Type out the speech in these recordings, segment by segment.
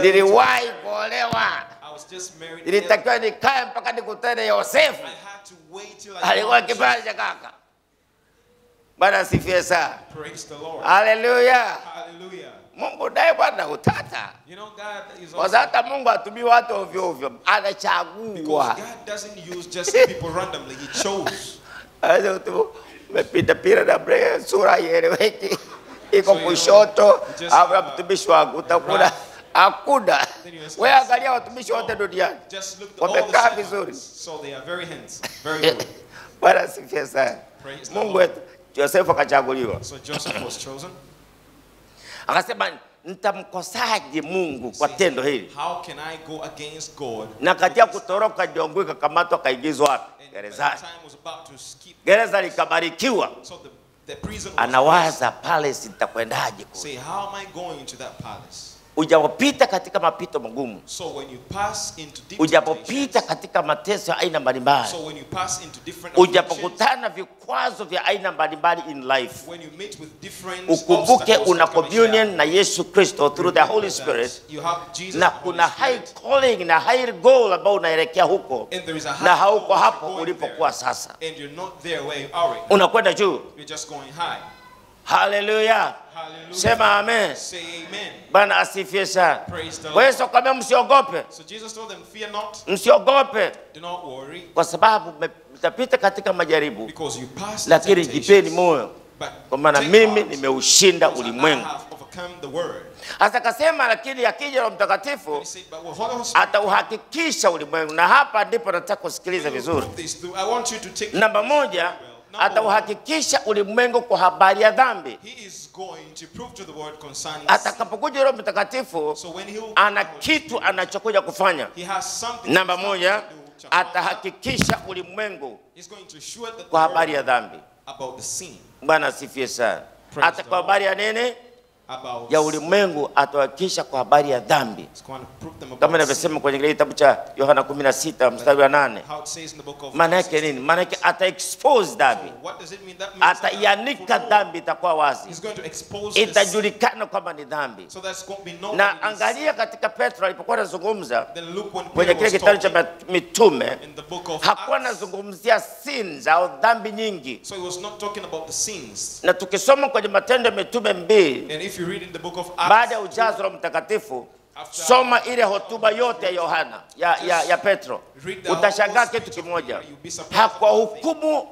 tell you to- niliwahi kuolewa I was just married. nilitakiwa nikae mpaka nikutane yosefu I had to wait till I alikuwa found kipande cha kaka bwana asifiwe sana Praise the Lord. haleluya Hallelujah. mungu naye bwana utata You know, God is kwa also, sababu hata mungu hatumii watu ovyo ovyo because anachagua God doesn't use just people randomly. He chose. Aweza kutu- umepita pira na bre sura ieleweki iko So, you know, kushoto you just, au uh, mtumishi wangu utakuta right. hakuna Then you just wewe can't angalia see. watumishi wote duniani Just look at all the wamekaa servants. vizuri So they are very handsome. Very good. bwana asifiwe sana Praise the mungu Lord. wetu josefu akachaguliwa So Joseph was chosen. akasema nitamkosaje mungu kwa See, tendo hili How can I go against God? na katika kutoroka jongo ikakamatwa akaingizwa wapi And by the gerezani time was about to skip, gereza likabarikiwa so the, the prison was anawaza pale sitakwendaje kule Say, how am I going to that palace? ujapopita katika mapito magumu So when you pass into deep ujapopita temptations, katika mateso ya aina mbalimbali so when you pass into different afflictions, ujapokutana na vikwazo vya aina mbalimbali in life when you meet with different ukumbuke obstacles una that come communion in na yesu kristo through the life, holy that spirit you have Jesus na the Holy kuna high Spirit, calling na high goal ambao unaelekea huko and there is a high na hauko goal hapo going ulipokuwa there, sasa and you're not there where you are right now. unakwenda juu You're just going high. haleluya Hallelujah. sema amen Say amen. bwana asifie sana Praise the kwa Lord. hiyo kwambia msiogope So Jesus told them, fear not, msiogope do not worry, kwa sababu mme- mtapita katika majaribu because you pass the lakini jipeni temptations, moyo but kwa maana take mimi heart, nimeushinda because I ulimwengu have overcome the world. hasa akasema lakini akija roho mtakatifu He said, but well, Holy Spirit, atauhakikisha ulimwengu na hapa ndipo nataka kusikiliza will vizuri prove this through. I want you to take namba moja Number one, atauhakikisha ulimwengu kwa habari ya dhambi He is going to prove to the world concerning sin. atakapokuja roho mtakatifu So when he will, ana kitu anachokuja kufanya he has something namba he's moja coming to do. Chapter one, atahakikisha ulimwengu He's going to show the kwa world habari ya dhambi about the sin, bwana asifie sana Praise hata the kwa Lord. habari ya nini about ya ulimwengu atahakikisha kwa habari ya dhambi He's going to prove them kama about sin. inavyosema kwenye kile kitabu cha yohana 16 mstari wa nane How it says in the book of maana yake nini maana yake ata expose dhambi So what does it mean? That means that ataianika for dhambi itakuwa wazi He's going to expose the sin. itajulikana kwamba ni dhambi So that's going to be known. na that it is angalia katika petro alipokuwa anazungumza sin. Then look when kwenye Peter kile was kitabu cha talking mitume in the book of hakuwa Acts. anazungumzia sins au dhambi nyingi So he was not talking about the sins. na tukisoma kwenye matendo ya mitume mbili And if you read in the book of baada ya Acts, ujazo wa mtakatifu After- soma ile hotuba yote ya yohana ya, ya, ya petro Read the utashangaa whole kitu speech of kimoja Peter, you'll be surprised about hakuwahukumu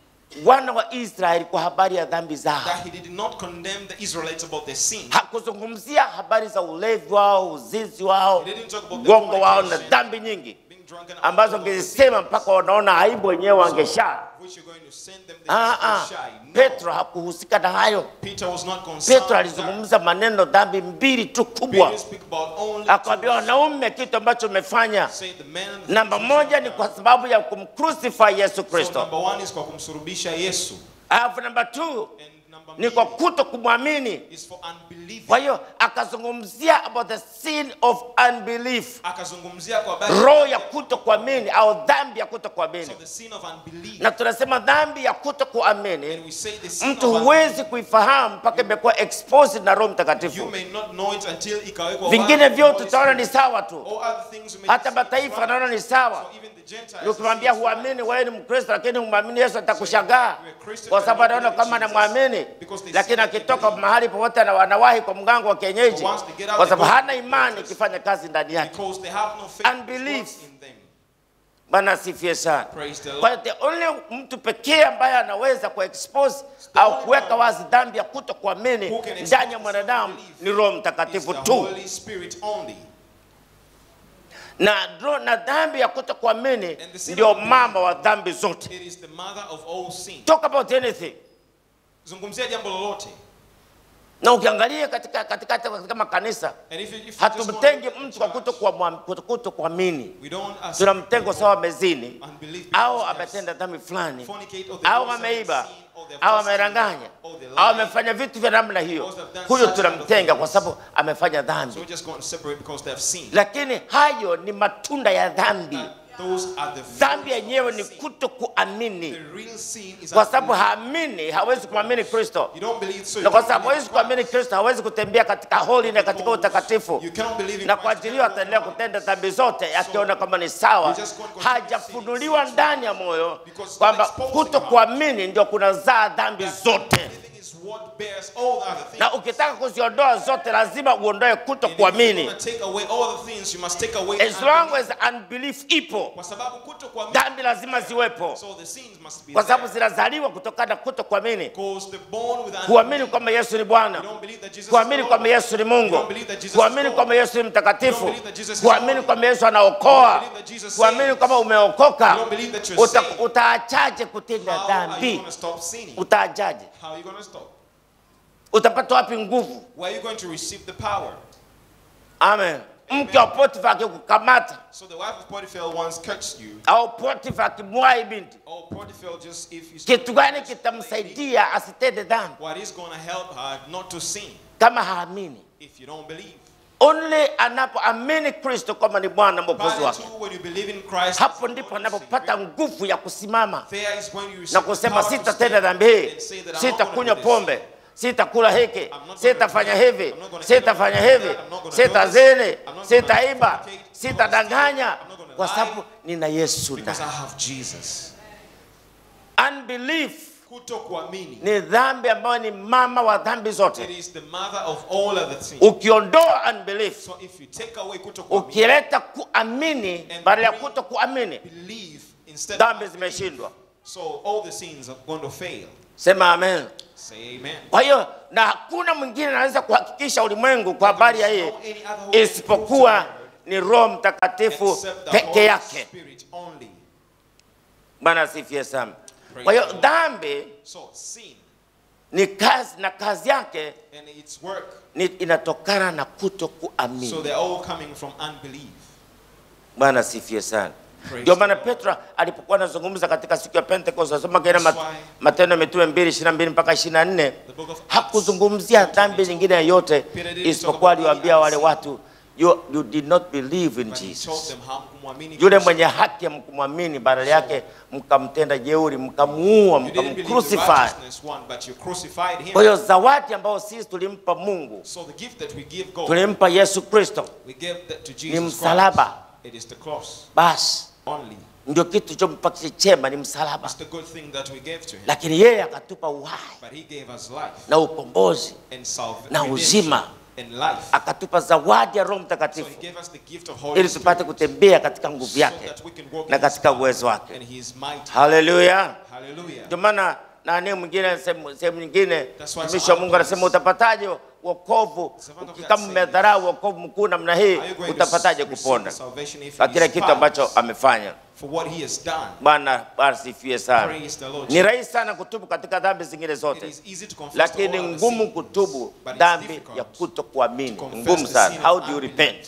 wana wa israeli kwa habari ya dhambi zao that he did not condemn the Israelites about their sin. hakuzungumzia habari za ulevi wao uzinzi wao He didn't talk about the gongo wao na fornication, dhambi nyingi being drunken ambazo alcohol, ngezisema mpaka wanaona aibu wenyewe wangeshaa which you're going to send them the Ah, ah. shy. No. petro hakuhusika na hayo Peter was not concerned. petro with that. alizungumza maneno dhambi mbili tu kubwa Peter speak about only akwambia two. wanaume kitu ambacho umefanya Say the man and the namba things moja you've ni done. kwa sababu ya kumcrucify yesu So kristo number one is kwa kumsurubisha Yesu. alafu namba two And number ni kwa mbili kuto kumwamini is for unbelief. kwa hiyo akazungumzia about the sin of unbelief Akazungumzia kwa habari roho ya kuto kuamini au dhambi ya kuto so kuamini the sin of unbelief. na tunasema dhambi ya kuto And kuamini we say the sin mtu of huwezi kuifahamu mpaka imekuwa exposed na roho You mtakatifu may not know it until ikawekwa vingine wazi vyote Holy tutaona ni Spirit. sawa tu All other things you may hata see mataifa it's right. naona ni sawa So even the Gentiles ukimwambia see it's right. huamini wewe ni mkristo lakini humwamini yesu atakushangaa You're a Christian, kwa but sababu you anaona don't kama believe in anamwamini Jesus. Because they lakini see that they akitoka believe. mahali popote ana- anawahi kwa mgango wa kienyeji But once they get out, kwa they sababu go to hana the imani churches. ikifanya kazi ndani yake Because they have no faith Unbelief. which works in them. bwana asifie sana Praise the kwa Lord. hiyo the only mtu pekee ambaye anaweza kuexpose au kuweka wazi dhambi ya kuto kuamini Who can ndani ya expose mwanadamu unbelief ni roho It's mtakatifu the tu Holy Spirit only. na, ro- na dhambi ya kuto kuamini And the sin ndio of unbelief. mama wa dhambi zote It is the mother of all sin. talk about anything Zungumzia jambo lolote. na ukiangalia katika, katika, katika, katika makanisa And if you, if you just hatumtengi want to mtu kwa kuto kuamua- kuto- kuto kuamini we don't accept tunamtengo sawa amezini unbelief au because they ametenda dhambi fulani fornicate or they au do ameiba something sin, or they're au fasting, ameranganya or they lie. au amefanya vitu vya namna hiyo Because they've done huyo such kind of tunamtenga kwa things. sababu amefanya So dhambi we're just going to separate because they have sinned. lakini hayo ni matunda ya dhambi Those are the dhambi fruits of yenyewe ni sin. kuto kuamini The real sin is kwa sababu unbelief. haamini hawezi kumwamini kristo You don't believe so. na You kwa don't sababu hawezi believe kuamini Christ. kristo hawezi kutembea katika holi na katika utakatifu You cannot believe in na Christ. kwa ajili hiyo ataendelea kutenda dhambi zote akiona kama ni sawa you just can't continue hajafunuliwa ndani ya moyo Because kwamba it's exposed kuto in your kuamini ndio kunazaa dhambi That zote Believing is what bears all the other things. na ukitaka kuziondoa zote lazima uondoe kuto And if you kuamini want to take away all the things, you must take away as long unbelief. as unbelief ipo Kwa sababu kuto kuamini, dhambi lazima ziwepo so the sins must be kwa sababu there. zinazaliwa kutokana na kuto kuamini Because the born with kuamini unbelief, kwamba yesu ni you bwana don't believe that Jesus is kuamini Lord. kwamba yesu ni You mungu don't believe that Jesus is kuamini Lord. kwamba yesu ni You mtakatifu don't believe that Jesus is kuamini holy. kwamba yesu anaokoa You don't believe that Jesus kuamini saves. kwamba umeokoka You don't believe that you're Uta- saved. utaachaje kutenda How are you dhambi going to stop sinning? utaachaje How are you going to stop? utapata wapi nguvu Where are you going to receive the power? amen mke wa potifa akikukamata So the wife of Potiphar once catched you. au potifa akimwahi binti Oh, Potiphar, just if you kitu gani kitamsaidia asitende dhambi what is going to help her not to sin kama haamini if you don't believe? only anapoamini kristo kwamba ni bwana mwokozi But wake too, when you believe in Christ, hapo as ndipo Lord and anapopata Savior, nguvu ya kusimama there is when you receive na the kusema power to sitatenda stand dhambi hii and say that I'm not sitakunywa gonna do this. pombe sitakula hiki not gonna sitafanya do that. hivi I'm not gonna sitafanya eat hivi that. I'm not gonna do sitazini this. I'm not sitaiba gonna fornicate. sitadanganya I'm not gonna kwa lie. sababu nina yesu Because I ndani have Jesus. unbelief Kuto kuamini. ni dhambi ambayo ni mama wa dhambi It zote is the mother of all other things. ukiondoa unbelief So if you take away kuto kuamini, ukileta kuamini badala ya kuto kuamini believe instead dhambi of zimeshindwa So all the sins are going to fail. sema amen Say amen. kwa hiyo na hakuna mwingine anaweza kuhakikisha ulimwengu kwa habari ya hii isipokuwa ni roho mtakatifu Except the peke Holy yake Spirit only. bwana asifie sana kwa hiyo dhambi So sin ni kazi na kazi yake and its work. ni inatokana na kuto So kuamini they're all coming from unbelief. bwana asifie sana Praise ndio the maana Lord. petro alipokuwa anazungumza katika siku ya pentekost asoma kaenda That's mat, why- matendo ya mitume mbili ishirini na mbili mpaka ishirini na nne The book of Acts. hakuzungumzia dhambi nyingine yoyote Peter didn't isipokuwa talk about aliwaambia any wale sin. watu you, you did not believe in But he told jesus them how kumwamini yule Kristo. mwenye haki mkumwamini badala yake mkamtenda jeuri mkamuua You didn't believe the mkamcrucify righteousness one, but you crucified him. kwa hiyo zawadi ambayo sisi tulimpa mungu So the gift that we give God, tulimpa yesu kristo we give that to Jesus msalaba. Christ. It is the cross basi only. ndio kitu chompa chema ni msalaba It's the good thing that we gave to him. lakini yeye akatupa uhai But he gave us life na ukombozi and salvation na uzima. and life. akatupa zawadi ya roho So mtakatifu he gave us the gift of Holy ili tupate Spirit kutembea katika nguvu so yake that we can walk na in his katika power uwezo wake and his might. haleluya Hallelujah. ndio maana nani mwingine sehemu sehemu nyingine That's why mtumishi wa some mungu anasema others- utapataje wokovu Some of Uki- that kama say- mmedharau wokovu mkuu namna hii Are you going to utapataje receive kupona salvation if kwa he kile kitu despises ambacho amefanya for what he has done? bwana asifiwe sana Praise the Lord. ni rahisi sana kutubu katika dhambi zingine It zote is easy to confess lakini to all other ngumu sins, kutubu but it's dhambi difficult ya kuto kuamini to confess ngumu the sana sin how of do you unbelief. repent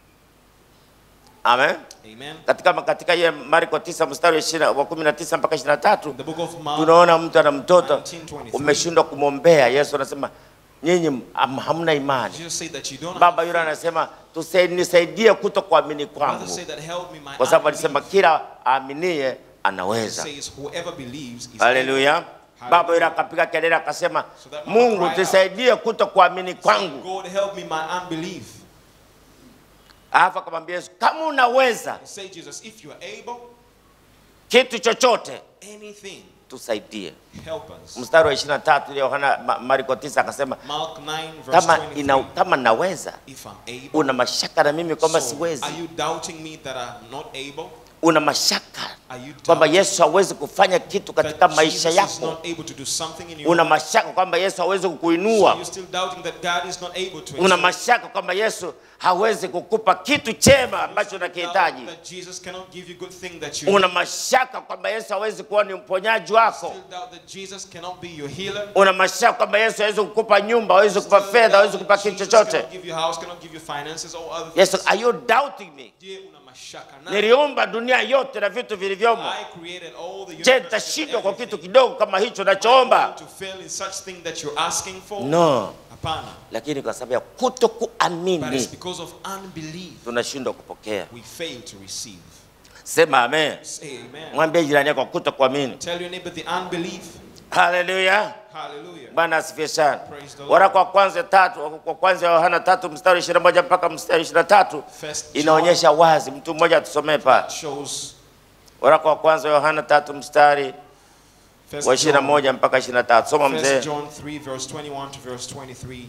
amen Amen. katika katika ile marko 9 mstari wa 20 wa 19 mpaka 23 The book of Mark, tunaona mtu ana mtoto 19:23. umeshindwa kumwombea yesu anasema nyinyi ham- hamna imani Jesus said that you don't baba have yule faith. anasema "Tusai- nisaidie kuto kuamini Father kwangu said that help me my kwa sababu unbelief. alisema kila aaminie anaweza says whoever believes is able. haleluya baba yule akapiga kelele akasema So that mama mungu cried out. tusaidie kuto kuamini kwangu God help me my unbelief. alafu akamwambia yesu kama unaweza Say Jesus, if you are able, kitu chochote anything, tusaidie help us. mstari wa 23 ile yohana Ma- marko 9 akasema Mark 9 verse kama, 23. ina, kama naweza If I'm able, una mashaka na mimi kwamba So, siwezi are you doubting me that I'm not able? una mashaka Are you kwamba doubting yesu hawezi kufanya kitu katika that maisha Jesus is yako not able to do something in your una life? mashaka kwamba yesu hawezi So kukuinua you're still doubting that God is not able to. una exalt mashaka kwamba yesu hawezi kukupa kitu chema you. ambacho You still unakihitaji doubt That Jesus cannot give you good thing that you una mashaka kwamba yesu hawezi kuwa ni mponyaji wako still doubt that Jesus cannot be your healer. una mashaka kwamba yesu hawezi kukupa nyumba hawezi kukupa Still fedha doubt hawezi that kukupa kitu Jesus chochote cannot give you house, cannot give you finances or other yesu things. are you doubting me Je, una mashaka naye? niliumba dunia yote na vitu vilivyomo I created all the je universe nitashindwa and kwa everything. kitu kidogo kama hicho Am I nachoomba going to fail in such thing that you're asking for? no Hapana. lakini kwa sababu ya kuto But it's kuamini because of unbelief tunashindwa kupokea we fail to receive. Sema amen. Say amen. Mwambie jirani yako kuto kuamini. Tell your neighbor the unbelief. Haleluya. Hallelujah. Bwana asifiwe sana. Praise the Lord. Waraka wa kwanza tatu, kwa kwanza Yohana tatu mstari 21 mpaka mstari 23 First John inaonyesha wazi. Mtu mmoja atusomee pale. shows Waraka wa kwanza Yohana tatu mstari First wa John, 21 mpaka 23. Soma mzee. First John 3 verse 21 to verse 23.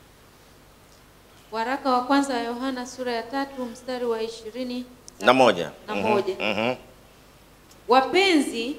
Waraka wa kwanza wa Yohana sura ya tatu mstari wa ishirini Na moja. na Mhm, moja. mhm. Wapenzi,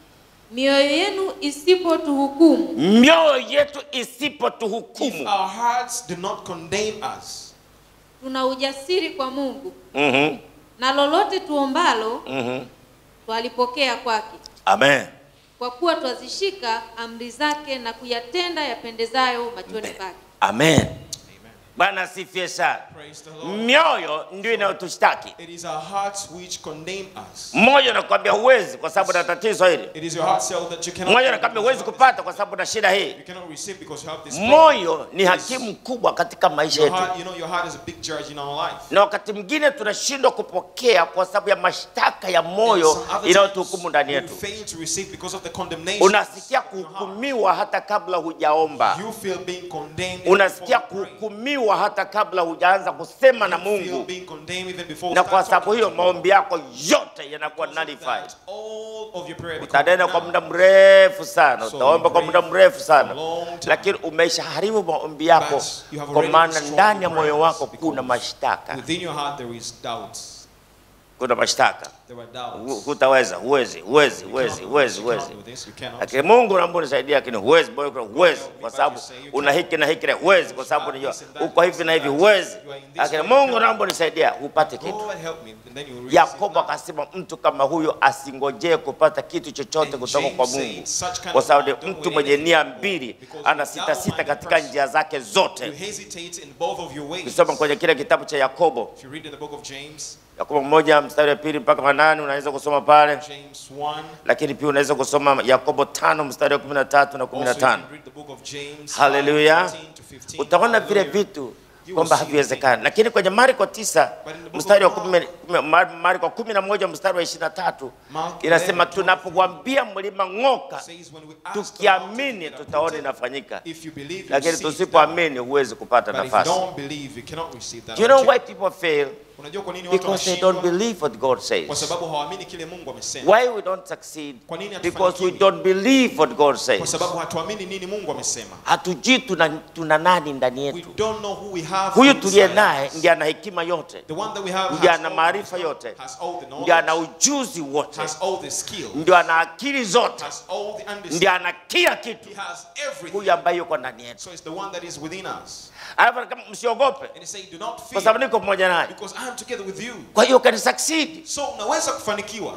mioyo yenu isipotuhukumu, Mioyo yetu If isipotuhukumu. our hearts do not condemn us, tuna ujasiri kwa Mungu, Mhm, na lolote tuombalo mhm. twalipokea kwake, Amen. kwa kuwa twazishika amri zake na kuyatenda yapendezayo machoni pake. Amen. Amen. Bwana asifiwe sana. Praise the Lord. Mioyo ndio inayotushtaki. It is our hearts which condemn us. Mmoja anakuambia huwezi kwa sababu na tatizo hili. It is your heart cell that you cannot. Mmoja anakuambia huwezi kupata kwa sababu na shida hii. You cannot receive because you have this. problem. Moyo ni hakimu mkubwa katika maisha Your yetu, heart, you know, your heart is a big judge in our life. na wakati mwingine tunashindwa kupokea kwa sababu ya mashtaka ya And moyo some other inayotuhukumu times ndani you yetu. fail to receive because of the condemnation. Unasikia kuhukumiwa hata kabla hujaomba, You feel being condemned. even unasikia before you pray. kuhukumiwa hata kabla hujaanza kusema na You feel Mungu, being condemned even before na you kwa start sababu talking hiyo to God. maombi yako yote yanakuwa Because of nullified. that, all of your prayer becomes Utanena kwa null. muda mrefu sana, So utaomba we kwa pray muda mrefu for sana, a long time. lakini umeshaharibu maombi yako, But you have kwa already maana destroyed ndani ya your moyo prayers wako kuna because mashtaka, Within your heart there is doubts. kuna mashtaka. There are Hu- doubts. Hutaweza, huwezi, huwezi, You huwezi, cannot do huwezi, this, you huwezi. cannot do this, you cannot. Lakini Mungu naomba unisaidie, lakini huwezi, boy, huwezi kwa sababu una hiki na hiki, na huwezi kwa sababu unajua uko hivi na hivi, huwezi. Lakini Mungu naomba unisaidie upate kitu. God help me. And then you will receive Yakobo that. akasema mtu kama huyo asingojee kupata kitu chochote And kutoka James kwa said, Mungu, such kind kwa of sababu man don't mtu wait mwenye anything nia for, mbili because ana a sita sita double-minded katika person, njia zake You zote. hesitate in both of your ways. Ukisoma kwenye kile kitabu cha Yakobo, If you read in the book of James, Yakobo moja mstari wa pili mpaka wa nane unaweza kusoma pale, James 1, lakini pia unaweza kusoma Yakobo tano mstari wa kumi na tatu na kumi also na you tano. can read the book of James Hallelujah. 5, 14 to 15. utaona vile Hallelujah. vitu You will kwamba see haviwezekani, lakini kwenye Marko tisa But in the book mstari wa of kumi- kumi- Mar- Marko kumi na moja mstari wa ishirini na tatu Mark inasema 11, tunapowambia mlima ng'oka, says when we ask the mountain tukiamini to be tutaona uprooted, inafanyika, if you believe, you lakini see it done. tusipoamini huwezi kupata But if you nafasi. don't believe, you cannot receive that. Do you know why opportunity. people fail? Unajua kwa nini watu Because they don't wanashindwa? believe what God Kwa says. sababu hawaamini kile Mungu amesema. Why we don't succeed? Kwa nini Because hatufanikiwi? we don't believe what God Kwa says. sababu hatuamini nini Mungu amesema. Hatujui tuna, tuna nani ndani We yetu. don't know who we have. Huyu inside tuliye naye us. ndiye ana hekima yote, The one that we have ndiye has ana all maarifa the yote, has all the ndiye ana knowledge, ujuzi wote, has all the skill, ndio ana akili zote, has all the ndiye understanding. ana kila kitu, He has everything. huyu ambaye yuko ndani yetu. So it's the one that is within us. Alafu kama msiogope, And he said, do not kwa sababu fear niko pamoja naye. because I am together with you. Kwa hiyo you can succeed, So unaweza kufanikiwa.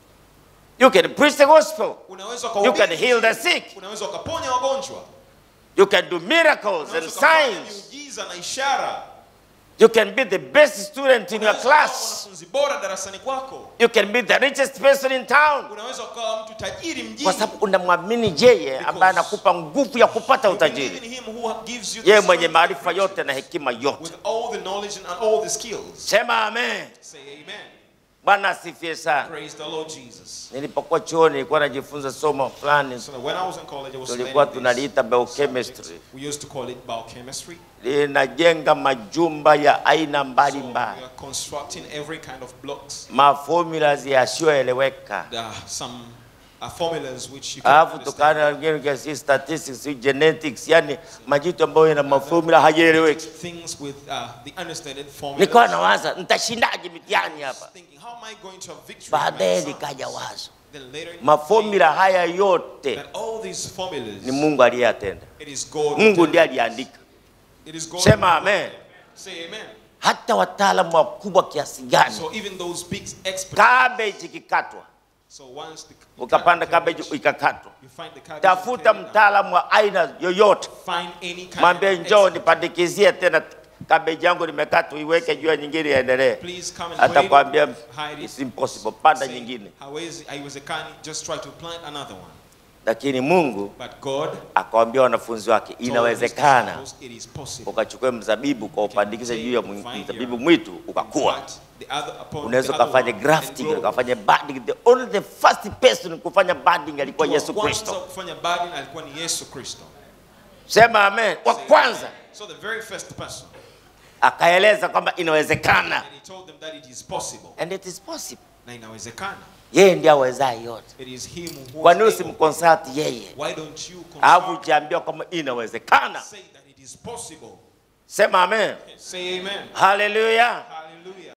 you can preach the gospel, Unaweza you ukahubiri can heal the Injili. sick, Unaweza ukaponya wagonjwa. you can do miracles and Unaweza ukafanya signs, miujiza na ishara. you can be the best student in your Unaweza ukawa class, mwanafunzi bora darasani kwako. you can be the richest person in town, Unaweza ukawa mtu tajiri mjini. kwa sababu unamwamini yeye ambaye anakupa nguvu ya kupata You believe utajiri, in him who gives you the yeye mwenye strength maarifa and yote na hekima yote. with all the knowledge and all the skills. Sema amen. Say amen. Bwana asifiwe sana. Praise the Lord Jesus. Nilipokuwa chuoni nilikuwa najifunza somo fulani, So when I was in college, I was tulikuwa learning this tunaliita subject. biochemistry, We used to call it biochemistry. linajenga majumba ya aina So we mbalimbali, are constructing every kind of blocks. mafomula yasiyoeleweka, There are some uh, formulas which you can alafu understand. tukana wengine kiasi statistics, si genetics, yani majitu ambayo yana mafomula hayaeleweki. Things with uh, the understated Nikawa formulas. nawaza nitashindaje mitihani hapa. Thinking, how am I going to have victory? in my Baadaye exams? likaja wazo, Then later, it mafomula haya yote came that all these formulas, ni Mungu aliyatenda, it is God. Mungu who ndiye did it. aliandika. It is God. Sema who amen. did it. Say amen. Hata wataalamu wakubwa kiasi gani, So even those big experts. cabbage ikikatwa So once the, you ukapanda cut cabbage cabbage, ikakatwa, you find the cabbage. tafuta and tear it down. mtaalamu wa aina yoyote, Find any kind mwambie of njoo expert. nipandikizie tena cabbage yangu nimekatwa, iweke juu ya nyingine iendelee. Please come and wait. Atakwambia Hide it. it's impossible, panda Say, nyingine. hawezi haiwezekani just try to plant another one lakini mungu But God akawaambia wanafunzi wake told his inawezekana disciples, it is possible. ukachukue mzabibu kwa upandikize juu ya mwi- mzabibu mwitu ukakua But the other upon unaweza the other ukafanya one, grafting and grow. ukafanya budding the only the first person kufanya budding alikuwa Mtu wa yesu kwanza kristo kufanya budding alikuwa ni Yesu Kristo. sema amen wa Say kwanza amen. So the very first person, akaeleza kwamba inawezekana and he told them that it is possible. and it is possible Na inawezekana. yeye ndiye awezaye yote It is him who kwa nini was able. usimconsult yeye Why don't you alafu consult ukiambiwa kwamba inawezekana say that it is possible? sema amen Say amen. haleluya Hallelujah.